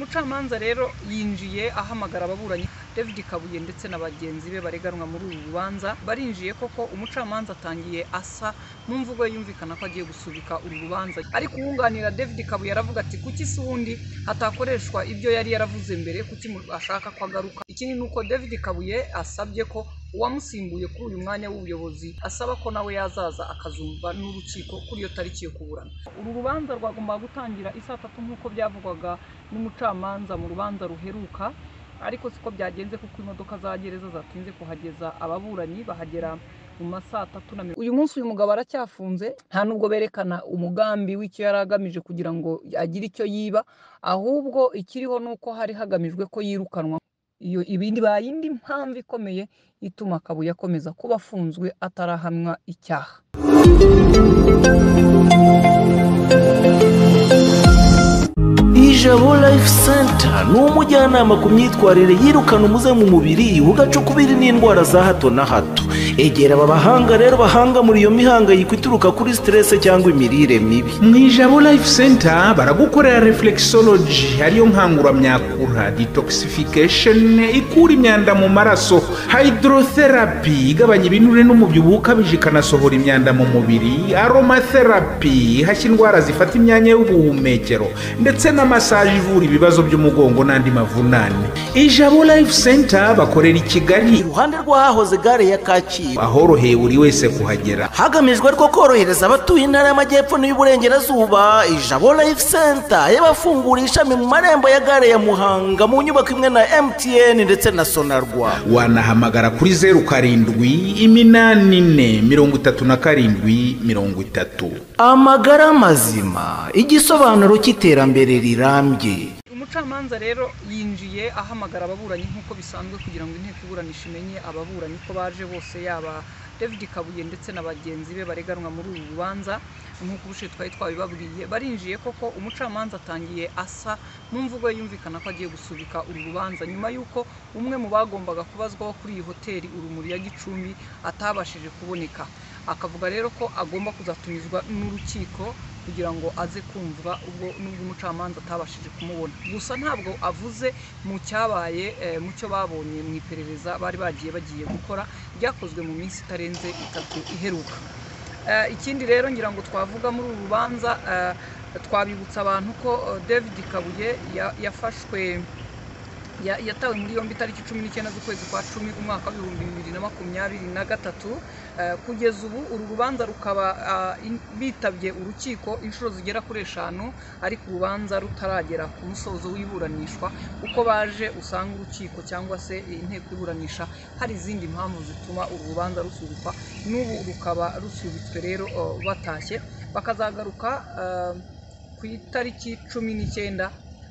umucamanza rero yinjiye ahamagara ababuranyi david kabuye ndetse na bagenzi be bareganwa muri uru rubanza barinjiye koko umucamanza atangiye asa mu mvugo ye yumvikana ko agiye gusubika uru rubanza ariko uwunganira david kabuye aravuga ati kuki se ubundi hatakoreshwa ibyo yari yaravuze mbere kuki mu- ashaka ko agaruka ikindi ni uko david kabuye asabye ko uwamusimbuye kuri uyu mwanya w'ubuyobozi asaba ko nawe yazaza akazumva n'urukiko kuri iyo tariki yo kuburana uru rubanza rwagombaga gutangira isaa tatu nk'uko byavugwaga n'umucamanza mu rubanza ruheruka ariko siko byagenze kuko imodoka za gereza zatinze kuhageza ababuranyi bahagera mu ma saa tatu na mirongo uyu munsi uyu mugabo aracyafunze nta nubwo berekana umugambi w'icyo yari agamije kugira ngo agire icyo yiba ahubwo ikiriho ni uko hari hagamijwe ko yirukanwa iyo ibindi baye indi mpamvu ikomeye ituma kabuye akomeza kuba afunzwe atarahamwa icyaha Ijabo Life Center ni umujyanama ku myitwarire yirukana umuze mu mubiri ugacukubiri n'indwara za hato na hato egera aba bahanga rero bahanga muri iyo mihangayiko ituruka kuri stress cyangwa imirire mibi mu ijabo life center baragukorera reflexology ariyo nkanguramyakura detoxification ikura imyanda mu maraso hydrotherapy igabanya ibinure n'umubyibuho ukabije ikanasohora imyanda mu mubiri aromatherapy ihashya indwara zifata imyanya y'ubuhumekero ndetse na massage ivura ibibazo by'umugongo n'andi mavunane ijabo life center bakorera i kigali iruhande rw'ahahoze gare ya kacyiru ahoroheye buri wese kuhagera hagamijwe rwo korohereza abatuye intara y'amajyepfo n'iy'uburengerazuba ijabo life center y'abafungura ishami mu marembo ya gare ya muhanga mu nyubako imwe na mtn ndetse na sonarwa wanahamagara kuri zeru karindwi iminani ine mirongo itatu na karindwi mirongo itatu amagara mazima igisobanuro cy'iterambere rirambye umucamanza rero yinjiye ahamagara ababuranyi nk'uko bisanzwe kugira ngo inteko iburanisha imenye ababuranyi ko baje bose yaba david kabuye ndetse na bagenzi be bareganwa muri uru rubanza nk'uko ubushize twari twabibabwiye barinjiye koko umucamanza atangiye asa mu mvugo ye yumvikana ko agiye gusubika uru rubanza nyuma y'uko umwe mu bagombaga kubazwaho kuri iyi hoteli urumuri ya gicumbi atabashije kuboneka akavuga rero ko agomba kuzatumizwa n'urukiko kugira ngo aze kumvwa ubwo nubwo umucamanza atabashije kumubona gusa ntabwo avuze mu cyabaye eh, mu cyo babonye mu iperereza bari bagiye bagiye gukora ryakozwe mu minsi itarenze itatu iheruka Eh, ikindi rero ngira ngo twavuga muri uru rubanza eh, twabibutsa abantu ko eh, david kabuye ya- yafashwe ya- yatawe muri yombi itariki cumi n'icyenda z'ukwezi kwa cumi umwaka w'ibihumbi bibiri na makumyabiri na gatatu Eh, kugeza ubu uru rubanza rukaba ah, in- bitabye urukiko inshuro zigera kuri eshanu ariko urubanza rutaragera ku musozo w'iburanishwa uko baje usanga urukiko cyangwa se inteko iburanisha hari izindi mpamvu zituma uru rubanza rusubikwa n'ubu rukaba rusubitswe rero eh, batashye bakazagaruka eh, ku itariki cumi n'icyenda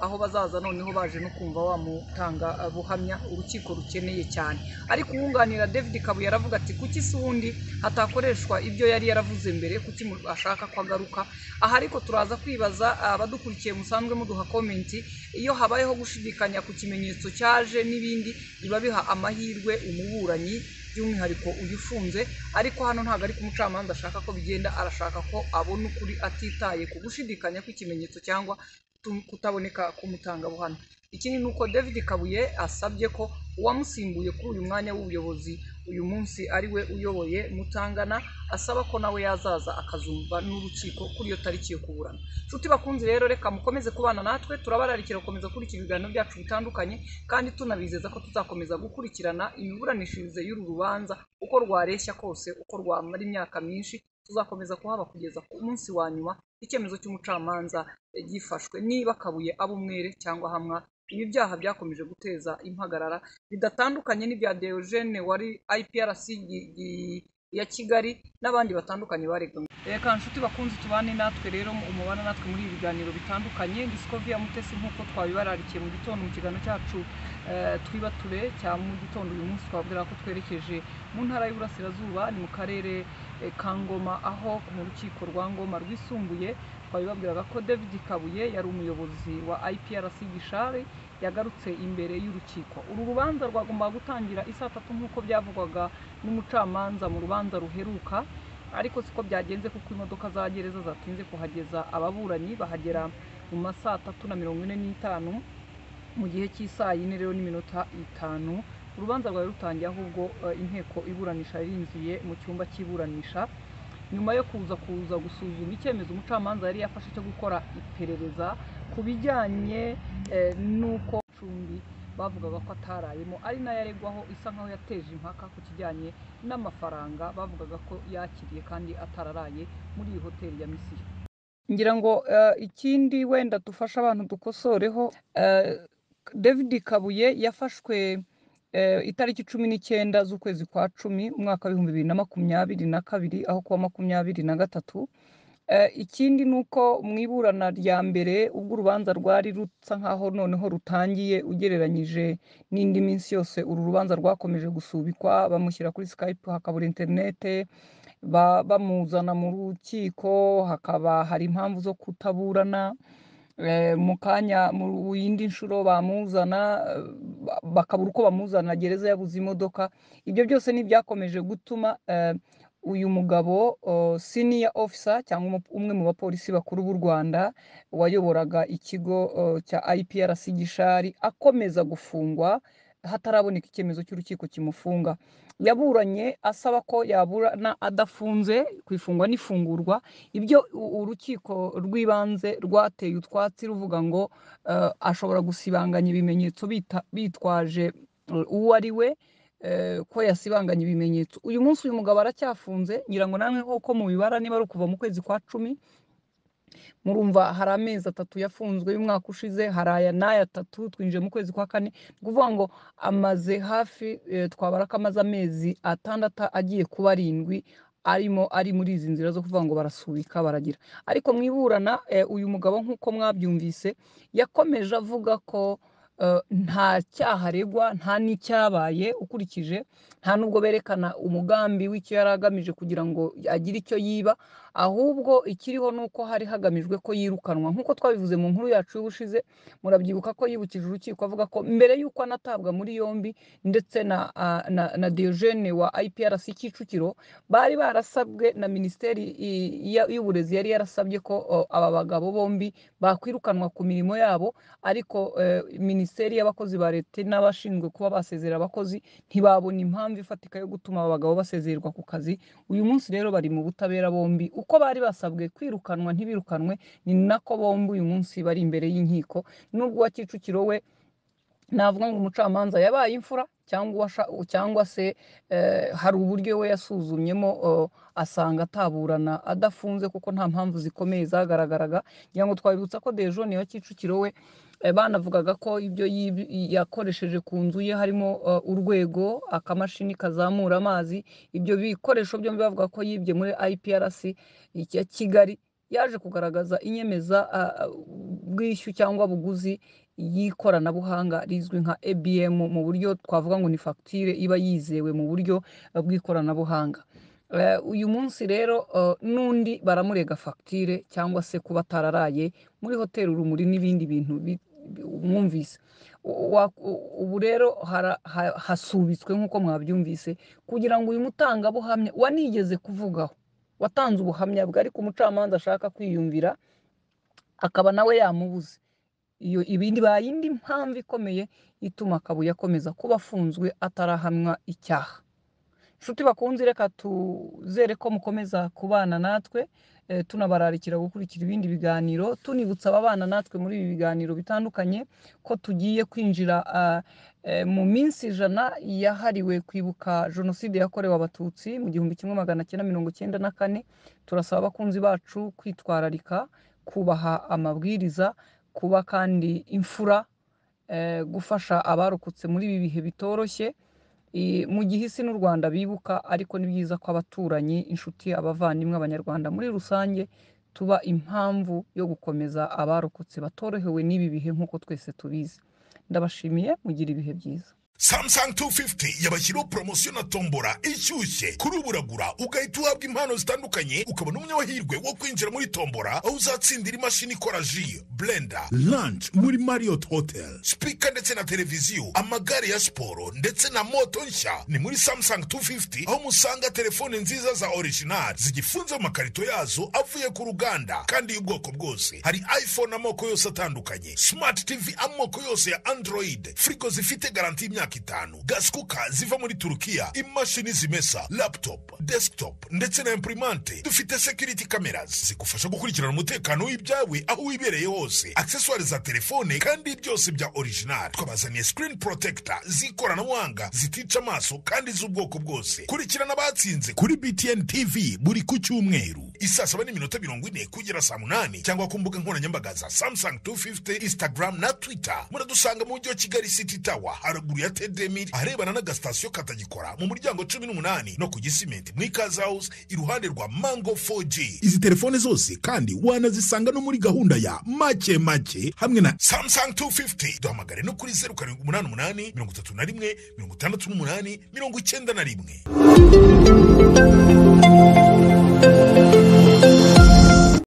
aho bazaza noneho baje no kumva wamutanga uh, buhamya urukiko rukeneye cyane ariko uwunganira david kabuye aravuga ati kuki se ubundi hatakoreshwa ibyo yari yaravuze mbere kuki mu- ashaka ko agaruka aha ariko turaza kwibaza uh, abadukurikiye musanzwe muduha komenti iyo habayeho gushidikanya ku kimenyetso cyaje n'ibindi biba biha amahirwe umuburanyi by'umwihariko uyu ufunze ariko hano ntabwo ari ku mucamanza ashaka ko bigenda arashaka ko abona ukuri atitaye ku gushidikanya kw'ikimenyetso cyangwa tu- kutaboneka k'umutangabuhamya ikindi ni uko david kabuye asabye ko uwamusimbuye kuri uyu mwanya w'ubuyobozi uyu munsi ari we uyoboye mutangana asaba ko nawe yazaza akazumva n'urukiko kuri iyo tariki yo kuburana nshuti bakunzi rero reka mukomeze kubana natwe turabararikira gukomeza kurikira ibiganiro byacu bitandukanye kandi tunabizeza ko tuzakomeza gukurikirana imiburanishirize y'uru rubanza uko rwareshya kose uko rwamara imyaka myinshi tuzakomeza kuhaba kugeza ku munsi wa nyuma icyemezo cy'umucamanza eh, gifashwe niba kabuye aba umwere cyangwa hamwa ibi byaha byakomeje guteza impagarara bidatandukanye n'ibya Deogene wari IPRC gi- gi- ya Kigali n'abandi batandukanye baregwa reka nshuti bakunzi tubane natwe rero umubana natwe muri ibi biganiro bitandukanye Discovery ya Mutesi nk'uko twabibararikiye mu gitondo mu kiganiro cyacu eh, twibature cya mu gitondo uyu munsi twabwira ko twerekeje mu ntara y'Iburasirazuba ni mu karere eh, ka Ngoma aho mu rukiko rwa Ngoma rwisumbuye twabibabwiraga ko David Kabuye yari umuyobozi wa IPRC Gishari yagarutse imbere y'urukiko uru rubanza rwagombaga gutangira isaa tatu nk'uko byavugwaga n'umucamanza mu rubanza ruheruka ariko siko byagenze kuko imodoka za gereza zatinze kuhageza ababuranyi bahagera mu ma saa tatu na mirongo ine n'itanu mu gihe cy'isaa yine rero n'iminota itanu urubanza rwawe rutangiye ahubwo eh, inteko iburanisha yarinjiye mu cyumba cy'iburanisha nyuma yo kuza kuza gusuzuma icyemezo umucamanza yari yafashe cyo gukora iperereza ku bijyanye eh, n'uko icumbi bavugaga ko atarayemo ari nayo aregwaho isa nkaho yateje impaka ku kijyanye n'amafaranga bavugaga ko yakiriye kandi atararaye muri iyi hoteli ya misiyo ngira ngo eh, ikindi wenda dufasha abantu dukosoreho eh, david kabuye yafashwe eh, itariki cumi n'icyenda z'ukwezi kwa cumi umwaka w'ibihumbi bibiri na makumyabiri na kabiri aho kuwa makumyabiri na gatatu Eh, ikindi ni uko mu iburana rya mbere ubwo urubanza rwari rusa nkaho noneho rutangiye ugereranyije n'indi minsi yose uru rubanza rwakomeje gusubikwa bamushyira kuri skype hakabura interinete ba- bamuzana mu rukiko hakaba hari impamvu zo kutaburana Eh, mu kanya mu yindi nshuro bamuzana eh, ba- bakabura uko bamuzana gereza yabuze imodoka ibyo byose ni ibyakomeje gutuma eh, uyu mugabo oh, senior officer cyangwa umu- umwe mu bapolisi bakuru b'u Rwanda wayoboraga ikigo oh, cya IPRC Gishari akomeza gufungwa hataraboneka icyemezo cy'urukiko kimufunga yaburanye asaba ko yaburana adafunze ku ifungwa n'ifungurwa ibyo u- urukiko rw'ibanze rwateye utwatsi ruvuga ngo eh, ashobora gusibanganya ibimenyetso bita- bitwaje eh, uwo ari we eh, ko yasibanganya ibimenyetso uyu munsi uyu mugabo aracyafunze ngira ngo namwe nk'uko mubibara niba ari ukuva mu kwezi kwa cumi murumva hari amezi atatu yafunzwe y'umwaka ushize hari aya n'aya atatu twinjiye mu kwezi kwa kane ni ukuvuga ngo amaze hafi eh, twabara ko amaze amezi atandatu agiye kuba arindwi arimo ari muri izi nzira zo kuvuga ngo barasubika baragira ariko mu iburana eh, uyu mugabo nk'uko mwabyumvise yakomeje avuga ko eh, nta cyaha aregwa nta n'icyabaye ukurikije nta n'ubwo berekana umugambi w'icyo yari agamije kugira ngo agire icyo yiba ahubwo ikiriho ni uko hari hagamijwe ko yirukanwa nk'uko twabivuze mu nkuru yacu y'ubushize murabyibuka ko yibukije urukiko avuga ko mbere y'uko anatabwa muri yombi ndetse na ah, na, na Diogene wa IPRC Kicukiro bari barasabwe na minisiteri i- ya- y'uburezi yari yarasabye ko oh, aba bagabo bombi bakwirukanwa ku mirimo yabo ariko eh, minisiteri y'abakozi ba leta n'abashinzwe kuba basezera abakozi ntibabona impamvu ifatika yo gutuma aba bagabo basezererwa ku kazi uyu munsi rero bari mu butabera bombi uko bari basabwe kwirukanwa ntibirukanwe ni nako bombi uyu munsi bari imbere y'inkiko nubwo uwa kicukiro we navuga ngo umucamanza yabaye imfura cyangwa uwasha- cyangwa se eh, hari uburyo we yasuzumyemo eh, asanga ataburana adafunze kuko nta mpamvu zikomeye zagaragaraga ngira ngo twabibutsa ko dejoni wa kicukiro we eh, banavugaga ko ibyo yib- yakoresheje ku nzu ye harimo eh, urwego akamashini kazamura amazi ibyo bikoresho byombi bavuga ko yibye muri IPRC ya Kigali yaje kugaragaza inyemeza ah, ah, bwishyu cyangwa buguzi y'ikoranabuhanga rizwi nka ABM mu buryo twavuga ngo ni fagitire iba yizewe mu buryo eh, bw'ikoranabuhanga Eh, uyu munsi rero eh, n'undi baramurega fagitire cyangwa se kuba atararaye muri hoteli urumuri n'ibindi bintu bi- bi- mwumvise U- wa- u- ubu rero hara- ha- hasubitswe nk'uko mwabyumvise kugira ngo uyu mutangabuhamya wanigeze kuvugaho watanze ubuhamya bwe ariko umucamanza ashaka kwiyumvira akaba nawe yamubuze iyo ibindi ba yindi mpamvu ikomeye ituma Kabuye akomeza kuba afunzwe atarahamwa icyaha inshuti bakunze reka tuzere ko mukomeza kubana natwe eh, tunabararikira gukurikira ibindi biganiro tunibutsa ababana natwe muri ibi biganiro bitandukanye ko tugiye kwinjira ah, eh, mu minsi ijana yahariwe kwibuka jenoside yakorewe abatutsi mu gihumbi kimwe magana cyenda mirongo cyenda na kane turasaba abakunzi bacu kwitwararika kubaha amabwiriza kuba kandi imfura eh, gufasha abarokotse muri ibi bihe bitoroshye I- mu gihe isi n'u Rwanda bibuka ariko ni byiza ko abaturanyi inshuti abavandimwe abanyarwanda muri rusange tuba impamvu yo gukomeza abarokotse batorohewe n'ibi bihe nk'uko twese tubizi ndabashimiye mugira ibihe byiza samsung 250 yabashyiriho poromosiyo na tombora ishyushye kuri ubu uragura ugahita uhabwa impano zitandukanye ukabona umunyamahirwe wo kwinjira muri tombora aho uzatsindira imashini ikora ji blender lunch muri marriott hotel speaker ndetse na televiziyo amagare ya siporo ndetse na moto nshya ni muri samsung 250 aho musanga telefone nziza za original zigifunze mu makarito yazo avuye ku ruganda kandi y'ubwoko bwose hari iphone amoko yose atandukanye smart tv amoko yose ya android frigo zifite garanti y'imyaka itanu gaskuka ziva muri turukiya imashini zimesa laptop desktop ndetse na imprimante dufite security cameras zigufasha gukurikirana umutekano w'ibyawe aho wibereye hose accessoires za telefone kandi byose bya original twabazaniye screen protector z'ikoranabuhanga zitica amaso kandi z'ubwoko bwose kurikirana abatsinze kuri btn tv buri ku cyumweru isaa saba n'iminota mirongo ine kugera saa munani cyangwa ku mbuga nkoranyambaga za samsung 250 instagram na twitter muradusanga mu mujyi wa kigali city tower haruguru ya tedemiri aharebana n'agasitasiyo katagikora mu muryango cumi n'umunani no ku gisimenti mu ikaze house iruhande rwa mango 4g izi telefone zose kandi wanazisanga no muri gahunda ya make make hamwe na samsung 250 duhamagare no kuri zeru karindwi umunani umunani mirongo itatu na rimwe mirongo itandatu n'umunani mirongo icyenda na rimwe